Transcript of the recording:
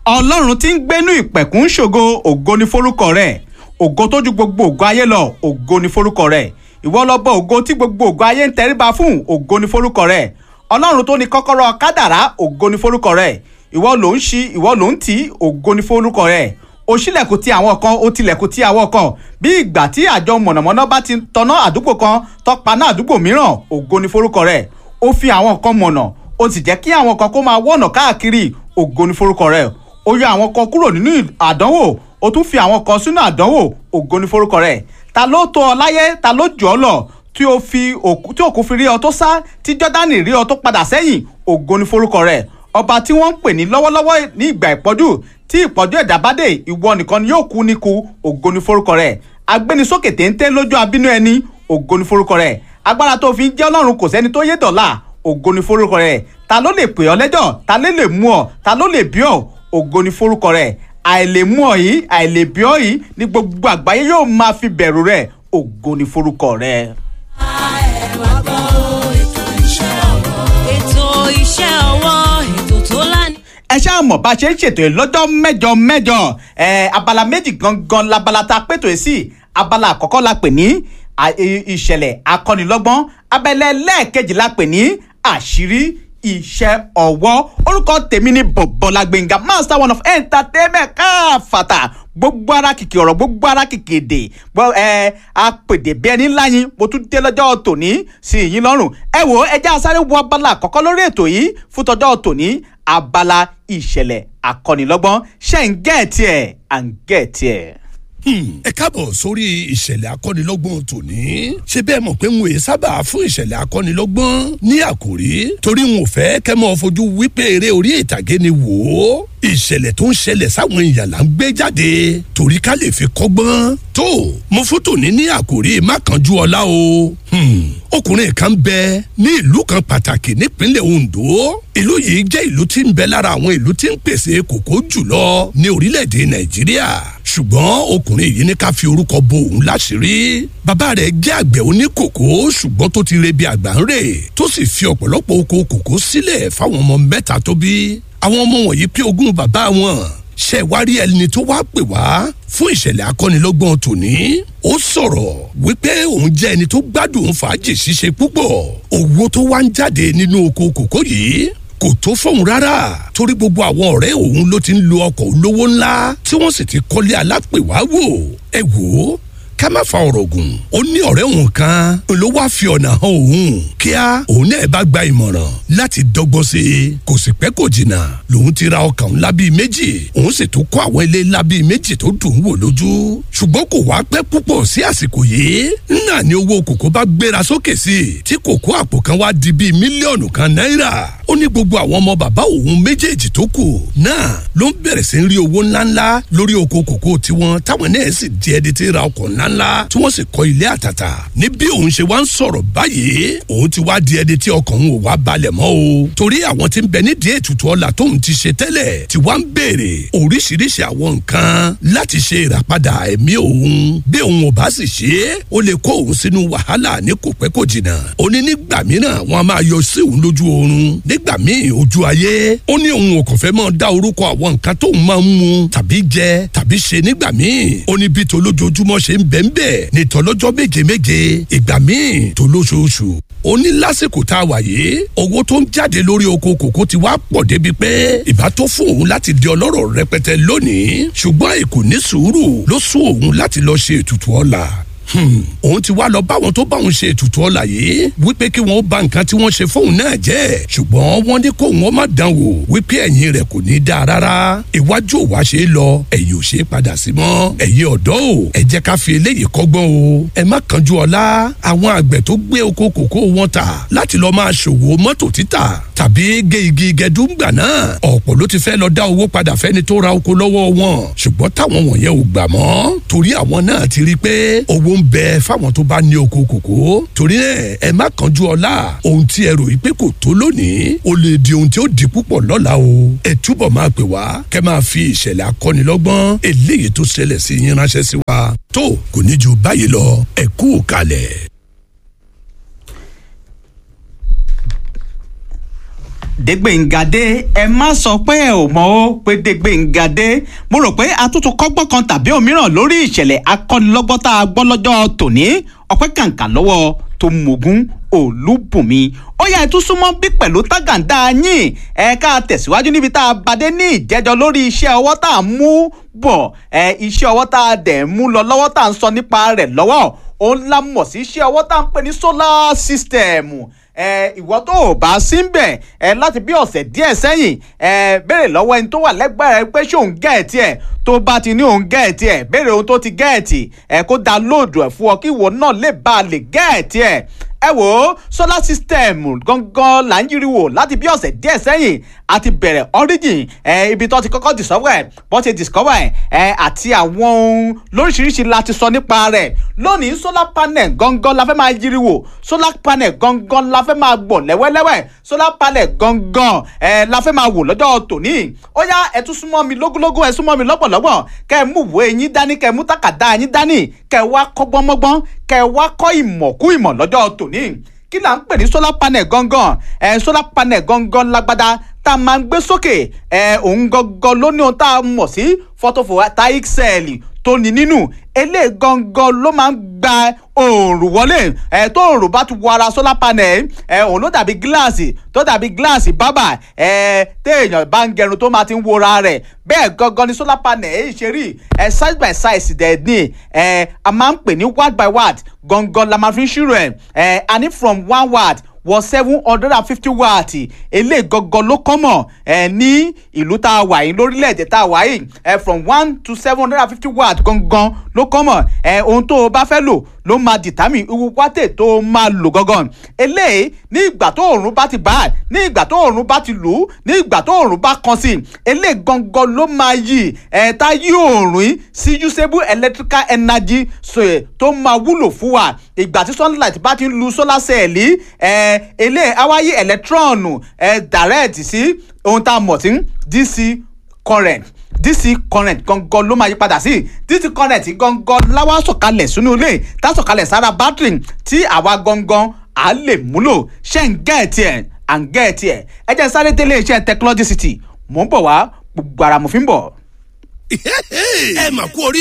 ọlọ́run tí ń gbénú ìpẹ̀kún ṣògo ògo ni forúkọ rẹ̀ ògo tó ju gbogbo ògo ayé lọ ògo ni forúkọ rẹ̀ ìwọ lọ́bọ ògo tí gbogbo ògo ayé ń tẹríba fún ògo ni forúkọ rẹ̀ ọlọ́run tó ní kọ́kọ́rọ́ kádàrá ògo ni forúkọ rẹ̀ ìwọ ló ń ṣí ìwọ ló ń tì í ògo ni forúkọ rẹ̀ ó ṣílẹ̀kùn ti àwọn kan ó tilẹ̀kùn ti àwọn kan bí ìgbà tí àjọ mọ̀nàmọ́ná bá ti tọná àdúgbò kan tọpaná àdúgbò mìíràn ògo ni forúkọ rẹ̀ ó fi àwọn kan mọ̀nà ó sì jẹ́ kí àwọn kan kó máa wọ̀nà káàkiri ògo ni forúkọ rẹ̀ ó yọ àwọn kan kúrò nínú àdánwò ó tún fi àwọn kan sínú àdánwò ògo ni forúkọ rẹ̀ ta ló tó ọ láyé ta ló jù ọ lọ tí o fi òkú tí òkú fi rí ọ tó sá tí jọ́dánì rí ọ tó padà sẹ́yìn ògo ni forúkọ rẹ̀ ọba tí wọ́n ń pè ní lọ́wọ́lọ́wọ́ ní ìgbà ìpọ́jú tí ìpọ́jú ẹ̀dá bá dé ìwọ nìkan ni yóò kú níkù ògo ni forúkọ rẹ̀ agbénisókè téńté lójú abínú ẹni ògo ni forúkọ rẹ̀ agbára tó fi ń jẹ́ ọlọ́run kò sẹ́ni tó yé dọ̀la ògo ni forúkọ rẹ̀ ta ló lè pè ọ́ lẹ́jọ́ ta ló lè mú ọ ta ló lè bí ọ ògo ni forúkọ rẹ̀ àìlèmú ọ yìí àìlèbí ọ yìí ní gbogbo àgbáyé yóò máa fi bẹ̀rù rẹ̀ ògo ni forúkọ rẹ̀. ètò iṣẹ́ ọwọ́ ètò tó lánìí. ẹ ṣáà mọ̀ bá a ṣe ń ṣètò yìí lọ́jọ́ mẹ́jọ mẹ́jọ ẹ abala méjì gangan labala tá a pètò yìí sí abala àkọ́kọ́ la pè ní à- i- ìṣẹ̀lẹ̀ akọ́nilọ́gbọ́n abẹ́lẹ́ lẹ́ẹ̀kejì la pè ní àṣírí iṣẹ́ ọwọ́ orúkọ tèmi ni bọ̀bọ̀lá gbẹ̀ngà master one of entertainment káfàtà gbogbo ara kìkì ọ̀rọ̀ gbogbo ara kìkì èdè gbọ́ ẹ apèdè bí ẹni ńlá yín mo tún dé lọ́jọ́ tòní sí yín lọ́rùn ẹ wò ẹ já sáré wo abala àkọ́kọ́ lórí ètò yìí fún tọjọ́ tòní abala ìṣẹ̀lẹ̀ akọ́nilọ́gbọ́n ṣe ń gẹ̀ẹ́tì ẹ̀ à ń gẹ̀ẹ́tì ẹ̀. ẹ káàbọ̀ sórí ìṣẹ̀lẹ̀ akọ́nilọ́gbọ̀n tòní. ṣé bẹ́ẹ̀ mọ̀ pé n ò yẹ sábà fún ìṣẹ̀lẹ̀ akọ́nilọ́gbọ̀n ní àkòrí torí n ò fẹ́ kẹ́ mọ́ fojú wípé eré orí ìtàgé ni wò ó. ìṣẹ̀lẹ̀ tó ń ṣẹlẹ̀ sáwọn èèyàn là ń gbé jáde torí ká lè fi kọ́gbọ́n. tó mo fún tòní ní àkòrí má kánjú ọlá o. Hmm, ọkùnrin kan bẹ ní ìlú kan pàtàkì nípínlẹ̀ Ondo ìlú yìí jẹ́ ìlú tí ń bẹ lára àwọn ìlú tí ń pèsè kòkó jùlọ ní orílẹ̀-èdè Nàìjíríà ṣùgbọ́n ọkùnrin yìí ní ká fi orúkọ bo òun láṣìírí bàbá rẹ̀ jẹ́ àgbẹ̀ oníkòkó ṣùgbọ́n tó ti rebi àgbà ń rè tó sì fi ọ̀pọ̀lọpọ̀ oko kòkó sílẹ̀ fáwọn ọmọ mẹ́ta tó bí àwọn ọmọ wọ̀nyí pé ogún bàbá wọn ṣe wá rí ẹni tó wá pè wá fún ìṣẹ̀lẹ̀ akọ́nilọ́gbọ̀n tòní ó sọ̀rọ̀ wípé òun jẹ́ ẹni tó gbádùn fàájì ṣíṣe púpọ̀ owó tó wá ń jáde nínú oko kòkó yìí kò tó fóun rárá torí gbogbo àwọn ọ̀rẹ́ òun ló ti ń lo ọkọ̀ olówó ńlá tí wọ́n sì ti kọ́lé alápèwá wò ẹ wò ó ká má fa ọ̀rọ̀ gùn ó ní ọ̀rẹ́ òun kan ló wá fi ọ̀nà hàn òun kíá òun náà bá gba ìmọ̀ràn láti dọ́gbọ́n sí i kò sì pẹ́ kò jìnnà lòun ti ra ọkàn ńlá bíi méjì òun sì tún kọ́ àwọn ilé ńlá bíi méjì tó dùn ún wò lójú ṣùgbọ́n kò wá pẹ́ púpọ̀ sí àsìkò yìí náà ni owó kòkó bá gbéra sókè sí i tí kòkó àpò kan wá di bíi mílíọ̀nù kan náírà ó ní gbogbo àwọn ọmọ bàbá òun méjèèjì tó kù náà ló ń bẹ̀rẹ̀ sí ń rí owó ńláńlá lórí oko kòkó tiwọn táwọn náà sì di ẹni tí ń ra ọkọ̀ ńláńlá tí wọ́n sì kọ́ ilé àtàtà ní bí òun ṣe wá ń sọ̀rọ̀ báyìí òun ti wá di ẹni tí ọkàn òun ò wá balẹ̀ mọ́ o torí àwọn tí ń bẹ nídìí ètùtù ọlà tóun ti ṣe tẹ́lẹ̀ tí wá ń béèrè oríṣiríṣi àwọn nǹkan láti ṣe ìràpadà ẹ̀mí òun bí òun ò bá sì ṣe é ó lè kó òun sínú wàhálà ní kò pẹ́ kò jìnnà ó ní nígbà mìíràn wọn a máa yọ sí òun lójú oorun nígbà míì ojú ayé ó ní òun ò kàn fẹ́ máa dá orúkọ àwọn nǹkan tóun máa ń mu tàbí jẹ tàbí ṣe nígbà míì ó ní bí tolójoojúmọ́ ṣe ń bẹ̀ ń bẹ̀ ní tọlọ́jọ́ méje méje ìgbà míì tó lóṣooṣù ó ní lásìkò tá a wà yìí owó tó ń jáde lórí oko kòkó ti wá pọ̀ débi pé ìbá tó fún òun láti di ọlọ́rọ̀ rẹpẹtẹ lónìí ṣùgbọ́n èkó ní sùúrù ló sún òun láti lọ ṣe ètùtù ọlà Hmm, òun ti wá lọ báwọn tó báwọn ṣe ètùtù ọlà yìí wípé kí wọn ó bà nǹkan tí wọ́n ṣe fóun náà jẹ́ ṣùgbọ́n wọ́n ní kó wọn má dán wò wípé ẹ̀yìn rẹ̀ kò ní í dáa rárá iwájú ò wá ṣe é lọ ẹ̀yìn ò ṣe é padà sí mọ́ ẹ̀yin ọ̀dọ́ o ẹ jẹ́ ká fi eléyìí kọ́gbọ́n o ẹ má kánjú ọlá àwọn àgbẹ̀ tó gbé oko kòkó wọn tà láti lọ máa ṣòwò mọ́tò títà tàbí gé igi gẹdúngbà náà ọ̀pọ̀ ló ti fẹ́ lọ dá owó padà fẹ́ni tó ra oko lọ́wọ́ wọn ṣùgbọ́n táwọn wọ̀nyẹn ò gbà mọ́ torí àwọn náà ti rí i pé owó ń bẹ fáwọn tó bá ní oko kòkó torí ẹ ẹ má kánjú ọlá ohun tí ẹ rò yìí pé kò tó lónìí ó lè di ohun tí ó di púpọ̀ lọ́la o ẹ túbọ̀ máa pè wá kẹ́ máa fi ìṣẹ̀lẹ̀ akọ́nilọ́gbọ́n eléyìí tó ṣẹlẹ̀ sí yín ránṣẹ́ sí wa tó kò ní ju báyìí lọ ẹ kú kalẹ̀. dégbèǹgadé ẹ má sọ pé ẹ ò mọ ó pé dégbèǹgadé mo rò pé atútù kọ́gbọ́n kan tàbí òmíràn lórí ìṣẹ̀lẹ̀ akọ́nilọ́gbọ́n tá a gbọ́ lọ́jọ́ tòní ọpẹ́ kàǹkà lọ́wọ́ tó mogun olúbùnmi ó yá ẹ tún súnmọ́ bí pẹ̀lú tágàndá yín ẹ ká tẹ̀síwájú níbi tá a bàdé ní ìjẹ́jọ́ lórí iṣẹ́ ọwọ́ tá a mú bọ̀ ẹ iṣẹ́ ọwọ́ tá a dẹ̀ mú lọ lọ́wọ́ tá a ń sọ nípa rẹ̀ lọ́wọ́ òun la mọ̀ sí iṣẹ́ ọwọ́ tá a ń pè ní solar system ẹ ìwọ tó o bá sí ń bẹ̀ ẹ láti bí ọ̀sẹ̀ díẹ̀ sẹ́yìn ẹ béèrè lọ́wọ́ ẹni tó wà lẹ́gbẹ̀ẹ́ rẹ pé ṣé òun gẹ̀ẹ́tì ẹ̀ tó bá ti ní òun gẹ̀ẹ́tì ẹ̀ béèrè ohun tó ti gẹ̀ẹ́tì ẹ kó download ẹ̀ fún ọ kí ìwọ náà lè bá a lè gẹ̀ẹ́tì ẹ̀ ẹ wò ó solar system gangan là ń yiri wò láti bí ọ̀sẹ̀ díẹ̀ sẹ́yìn àti bẹ̀rẹ̀ origin ẹ ibi tó ti kọ́kọ́ discover ẹ̀ bó ti discover ẹ̀ ẹ àti àwọn ohun lóríṣiríṣi la ti sọ nípa rẹ̀ lónìí solar panel gangan la fẹ́ máa yiri wò solar panel gangan la fẹ́ máa gbọ̀ lẹ́wẹ́lẹ́wẹ́ solar panel gangan ẹ la fẹ́ máa wò lọ́jọ́ tòní ó yá ẹ tún súnmọ́ mi lógúnlógún ẹ súnmọ́ mi lọ́gbọ̀lọ́gbọ̀ kẹ́ ẹ mú ìwé yín dání kẹ́ ẹ mú tàkàdá yín dání kẹ́ ẹ wá kọ́gbọ́n mọ́gbọ́n kẹ́ ẹ wá kọ́ ìmọ̀ kú ìmọ̀ lọ́jọ́ tòní kí là ń pè ní solar panel gangan ẹ solar panel gangan lágbádá tá a máa ń gbé sókè ẹ òun gangan ló ní ohun tá a mọ̀ sí photovoltaic cell tó ní nínú eléyìí gangan ló máa ń gba oòrùn wọlé ẹ tó oòrùn bá ti wọ ara solar panel ẹ òun ló dàbí gíláàsì tó dàbí gíláàsì bábà ẹ téèyàn bá ń gẹrun tó máa ti ń wora rẹ̀ bẹ́ẹ̀ gangan ni solar panel èyí ṣe rí ẹ size by size dẹ̀ ní ẹ a máa ń pè ní watt by watt gangan la máa fi ń ṣírò ẹ ẹ a ní from one watt wọ seven hundred and fifty watt eléyìí gangan ló kọ́mọ̀ ẹ ní ìlú tá a wà yìí lórílẹ̀‐èdè tá a wà yìí ẹ from one to seven hundred and fifty watt gangan ló kọ́mọ̀ ẹ ohun tó o bá fẹ́ lò ló máa dìtámì irú wátè tó o máa lò gangan eléyìí ní ìgbà tó òòrùn bá ti bá ní ìgbà tó òòrùn bá ti lù ú ní ìgbà tó òòrùn bá kan sí eléyìí gangan ló máa yí ẹ tá yí òòrùn yìí sí usable electrical energy so, tó máa wúlò fún wa ìgbà tí sunlight bá ti ń lu solar cell yìí ẹ eléyìí á wá yí electron ẹ direct sí ohun tá a mọ̀ sí dc current dc current gangan ló máa yí padà sí dc current gangan láwa sọ̀kalẹ̀ sínú ilé tá sọ̀kalẹ̀ sára battery tí àwa gangan à lè múlò ṣe ń gẹ̀ẹ́tì ẹ̀ à ń gẹ̀ẹ́tì ẹ̀ ẹ jẹ́ sáré délé iṣẹ́ technology city mò ń bọ̀ wá gbogbo ara mo fi ń bọ̀. ẹ mà kú orí